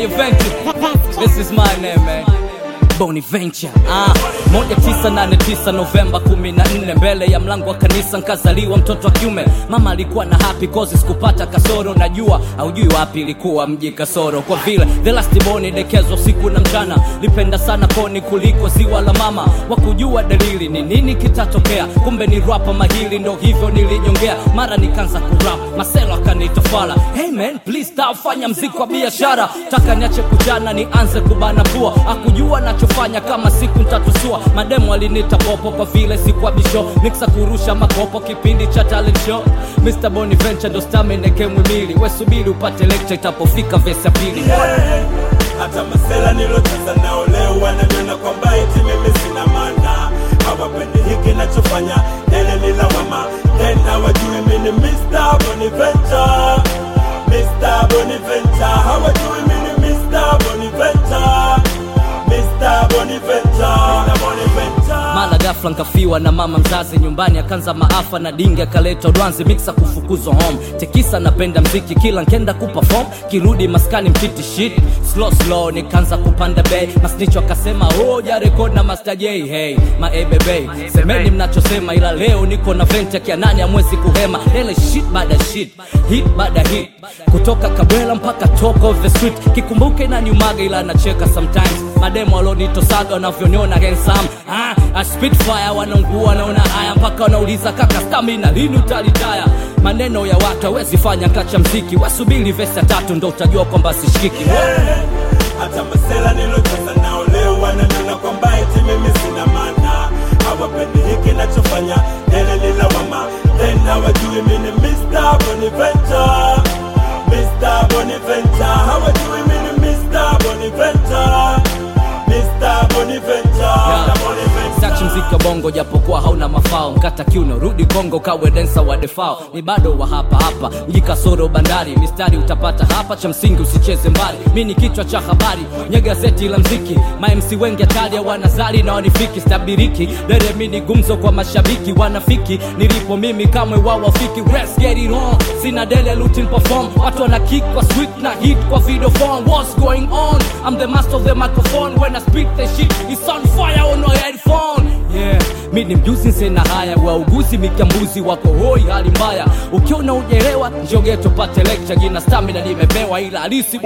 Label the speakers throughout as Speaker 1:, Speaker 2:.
Speaker 1: Bonaventure. This is my name, man. Bonaventure. Ah, moja tisa nane tisa Novemba kumi na nne mbele ya mlango wa kanisa nkazaliwa mtoto wa kiume. Mama alikuwa na happy cause sikupata kasoro, najua haujui wapi ilikuwa mji kasoro, kwa vile the last born dekezwa siku na mchana, lipenda sana poni kuliko ziwa la mama, wakujua dalili ni nini kitatokea, kumbe ni rapa mahili, ndo hivyo nilijongea, mara nikaanza kurap, maselo akanita fala, hey man please stop, fanya mziki wa biashara, taka niache kujana nianze kubana pua, akujua nachofanya kama siku ntatusua, mademu alinita popo kwa vile sikuwa bisho, niksa kurusha makopo kipindi cha talent show, Mr. Bonaventure ndo stameneke mwimili, we subiri upate lecture itapofika vesi ya pili.
Speaker 2: hata masela nilocheza nao leo wananiona kwamba eti mimi sina maana hawapendi hiki nachofanya tele ni lawama tena wajue mini Mr. Bonaventure Mr. Bonaventure hawajui mini Mr. Bonaventure Mr. Bonaventure Mr. Bonaventure
Speaker 1: mara ghafla nkafiwa na mama mzazi nyumbani akanza maafa na dingi akaleta udwanzi miksa kufukuzwa home tekisa napenda mziki kila nkenda kuperform kirudi maskani mtiti shit slow slow nikaanza kupanda bei masnicho akasema hoja rekod na master j hey maebebe semeni mnachosema ila leo niko na vente kia nani amwezi kuhema ele shit baada shit hit baada hit kutoka kabwela mpaka top of the street kikumbuke na nyumaga ila nacheka sometimes mademo alonitosaga wanavyoniona handsome ah, a spitfire wanaungua naona haya mpaka wanauliza kaka stamina lini utalitaya maneno ya watu hawezi fanya kacha mziki wasubiri vesi ya tatu ndo utajua kwamba sishikiki
Speaker 2: hata masela nilocheza nao leo wananiona kwamba eti mimi sina maana hawapendi hiki nachofanya tele ni lawama tena wajui mini Mr. Bonaventure Mr. Bonaventure hawajui mini Mr. Bonaventure Mr. Bonaventure Mr. Bonaventure
Speaker 1: sachi mziki wa bongo japokuwa hauna mafao mkata kiuno rudi kongo kawe densa wa defao ni bado wa hapa hapa mji kasoro bandari mistari utapata hapa cha msingi usicheze mbali mi ni kichwa cha habari nye gazeti la mziki mamc wengi hatari wanazali na wanifiki stabiriki dere mi ni gumzo kwa mashabiki wanafiki nilipo mimi kamwe wao wafiki Let's get it on sina dele lutin perform watu wana kick kwa sweet na hit kwa video form what's going on I'm the master of the microphone when I speak the shit it's on fire on your headphone yeah mi ni mjuzi sena haya wauguzi mikambuzi wako hoi hali mbaya ukiona ujelewa njogeto pate lecture jina stamina limepewa ila halisi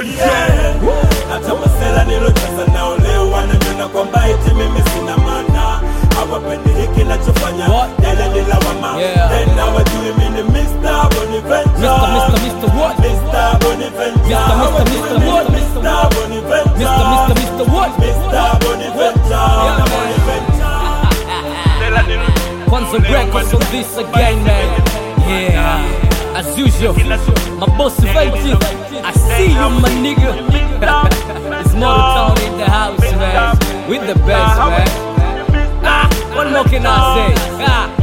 Speaker 2: hata masela nilocheza nao leo wananiona kwamba eti mimi sina maana hawapendi hiki nachofanya
Speaker 1: What?
Speaker 2: tele ni lawama
Speaker 1: Yeah.
Speaker 2: tena wajui mini Mr. Bonaventure
Speaker 1: Mr. Mr. Mr. What?
Speaker 2: Mr. Bonaventure
Speaker 1: Mr. Mr.
Speaker 2: hawajui
Speaker 1: Mr.
Speaker 2: mini
Speaker 1: What?
Speaker 2: Mr. Bonaventure
Speaker 1: Mr. Mr. Mr. What?
Speaker 2: Mr. Bonaventure
Speaker 1: Yeah,
Speaker 2: Mr.
Speaker 1: man.
Speaker 2: Bonaventure
Speaker 1: Kwanza records on this again man Yeah As usual My boss Venti I see you my nigga It's Motown in the house man With the best man Ah, what more can I say? Ah,